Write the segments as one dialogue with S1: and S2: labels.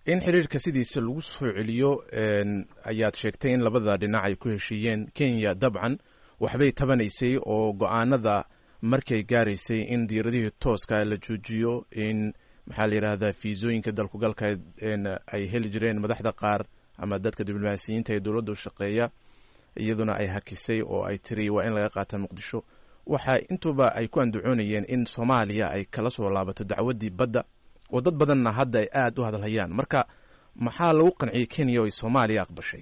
S1: in xiriirka sidiisa lagu soo celiyo ayaad sheegtay in labada dhinac ay ku heshiiyeen kenya dabcan waxbay tabanaysay oo go-aanada markay gaaraysay in diiradihii tooska la joojiyo in maxaa la yidhahdaa fiisooyinka dalkugalka ay heli jireen madaxda qaar ama dadka diblomaasiyiinta ee dowladda u shaqeeya iyaduna ay hakisay oo ay tiri waa in laga qaata muqdisho waxa intuba ay ku andacoonayeen in soomaaliya ay kala soo laabato dacwaddii badda oo dad badanna hadda ay aada u hadalhayaan marka maxaa lagu qanciyey kenya oo ay soomaaliya aqbashay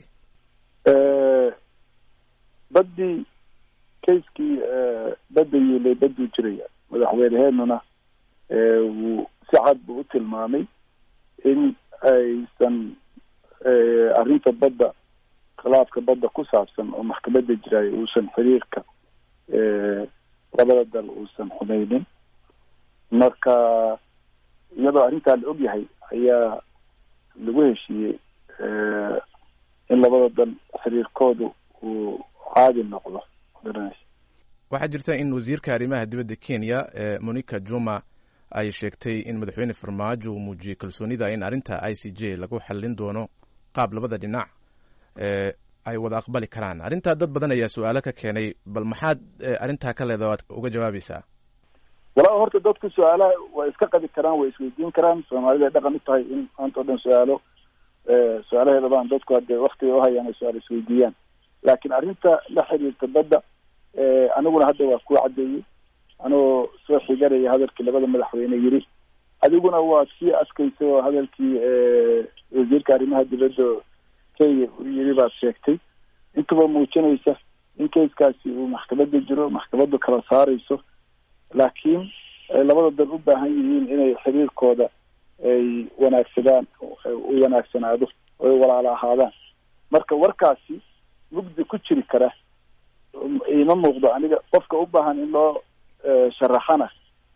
S2: baddii kayskii badda yiilay badduu jiraya madaxweyneheenuna wuu si cad buu u tilmaamay in aysan arrinta badda khilaafka badda ku saabsan oo maxkamadda jiraayo uusan xiriirka labada dal uusan xumeynin marka iyadoo arrintaa la og yahay ayaa lagu heshiiyey in labada dal xiriirkoodu uu caadi noqdo
S1: waxaa jirta in wasiirka arrimaha dibadda kenya monica juma ay sheegtay in madaxweyne farmaajo uu muujiyey kalsoonida in arrinta i c j lagu xallin doono qaab labada dhinac ay wada aqbali karaan arrintaa dad badan ayaa su-aalo ka keenay bal maxaad arrintaa ka leeda waad uga jawaabaysaa
S2: walaa horta dadku su-aalaha way iska qabi karaan way isweydiin karaan soomaalida ay dhaqan u tahay in maanta o dhan su-aalo su-aalaheeda baan dadku hadee waktiga uhayaan ay su-aal isweydiiyaan laakiin arrinta la xiriirta badda aniguna hadda waa kuu caddeeyey anigoo soo xiganaya hadalkii labada madaxweyne yiri adiguna waad sii askaysa oo hadalkii wasiirka arrimaha dibadda kenya uu yiri baad sheegtay intuba muujinaysa in kayskaasi uu maxkamadda jiro maxkamaddu kala saarayso laakiin ay labada dal u baahan yihiin inay xiriirkooda ay wanaagsadaan u wanaagsanaado oo ay walaalo ahaadaan marka warkaasi mugdi ku jiri kara ima muuqdo aniga qofka u baahan in loo sharaxana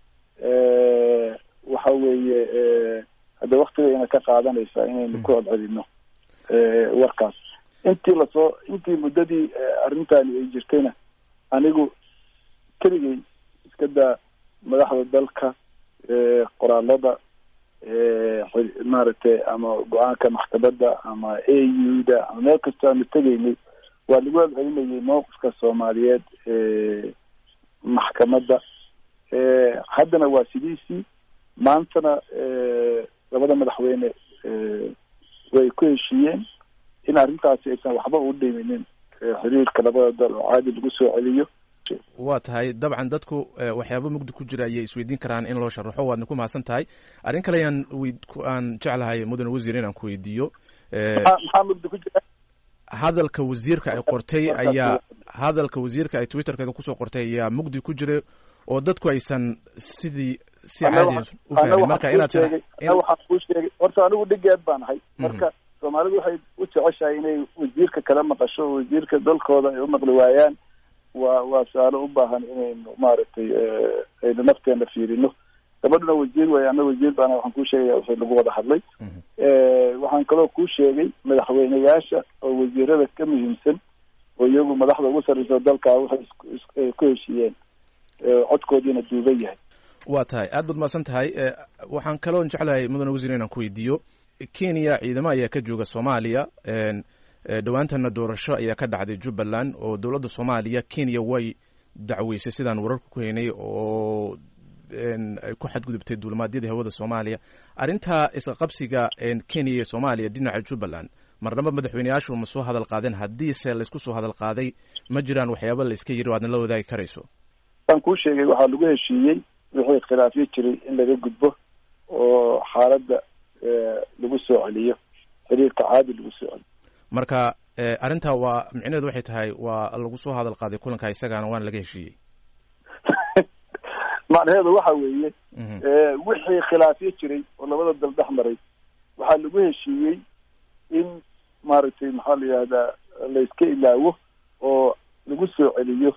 S2: waxa weeye hadde waktigayna ka qaadanaysaa inaynu ku celcelino warkaas intii lasoo intii muddadii arrintani ay jirtayna anigu keligay iska daa madaxda dalka qoraalada maaragtay ama go-aanka maxkamadda ama a u da ama meel kastoo aanu tegaynay waa lagu celcelinayay mowqifka soomaaliyeed maxkamadda haddana waa sidiisii maantana labada madaxweyne way ku heshiiyeen in arrintaasi aysan waxba u dhiminin xiriirka labada dal oo caadi lagu soo celiyo
S1: waa tahay dabcan dadku waxyaaba mugdi ku jira ayay isweydiin karaan in loo sharaxo waadna ku mahadsan tahay arrin kale ayaan aan jeclahay mudane wasiir inaan ku weydiiyo
S2: maxaa mugdi ku jira
S1: hadalka wasiirka ay qortay ayaa hadalka wasiirka ay twitterkeeda kusoo qortay ayaa mugdi ku jira oo dadku aysan sidii si caadi u fahmin marka inaad
S2: waxaan kuu sheegay horta anigu dhigeed baan ahay marka soomaalidu waxay u jeceshahay inay wasiirka kala maqasho oo wasiirka dalkooda ay u maqli waayaan waa waa su-aalo u baahan inaynu maaragtay aynu nafteena fiirino gabadhuna wasiir way ana wasiir baana waxaan kuu sheegaya wixii lagu wada hadlay waxaan kaloo kuu sheegay madaxweyneyaasha oo wasiirada ka muhiimsan oo iyagu madaxda ugu sarreysa dalkaa waxay ku heshiiyeen codkoodiina duuban yahay
S1: waa tahay aad baad mahadsan tahay waxaan kaloo jeclahay mudane wasiir inaan ku weydiiyo kenya ciidamo ayaa ka jooga soomaaliya dhowaantana doorasho ayaa ka dhacday jubbaland oo dowladda soomaaliya kenya way dacweysay sidaan wararka ku haynay oo ay ku xadgudubtay duulimaadyada hawada soomaaliya arrintaa isqaqabsiga kenya iyo soomaaliya dhinaca jubbaland marnaba madaxweyneyaashu ma soo hadal qaadeen haddiise laysku soo hadal qaaday ma jiraan waxyaaba la iska yiri o aadna la wadaagi karayso
S2: waan kuu sheegay waxaa lagu heshiiyey wixii khilaafyo jiray in laga gudbo oo xaaladda lagu soo celiyo xiriirka caadi lagu soo celiyo
S1: marka arrintaa waa micnaheedu waxay tahay waa lagu soo hadal qaaday kulanka isagaana waana laga heshiiyey
S2: macnaheedu waxa weeye wixii khilaafyo jiray oo labada dal dhex maray waxaa lagu heshiiyey in maaragtay maxaa la yihahdaa la iska ilaawo oo lagu soo celiyo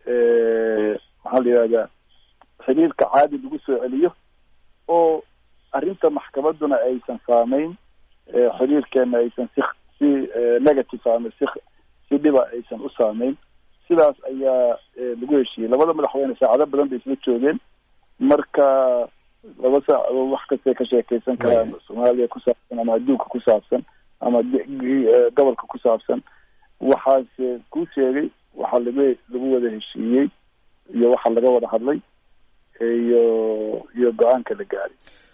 S2: maxaa la yihahdaa xiriirka caadi lagu soo celiyo oo arrinta maxkamadduna aysan saameyn xiriirkeena aysan si si negative ama si si dhiba aysan u saameyn sidaas ayaa lagu heshiiyey labada madaxweyne saacado badan bay isla joogeen marka laba saacadood wax kastay ka sheekeysan karaan soomaaliya ku saabsan ama adduunka ku saabsan ama gobolka ku saabsan waxaase kuu sheegay waxa laga lagu wada heshiiyey iyo waxa laga wada hadlay iyo iyo go-aanka la gaaray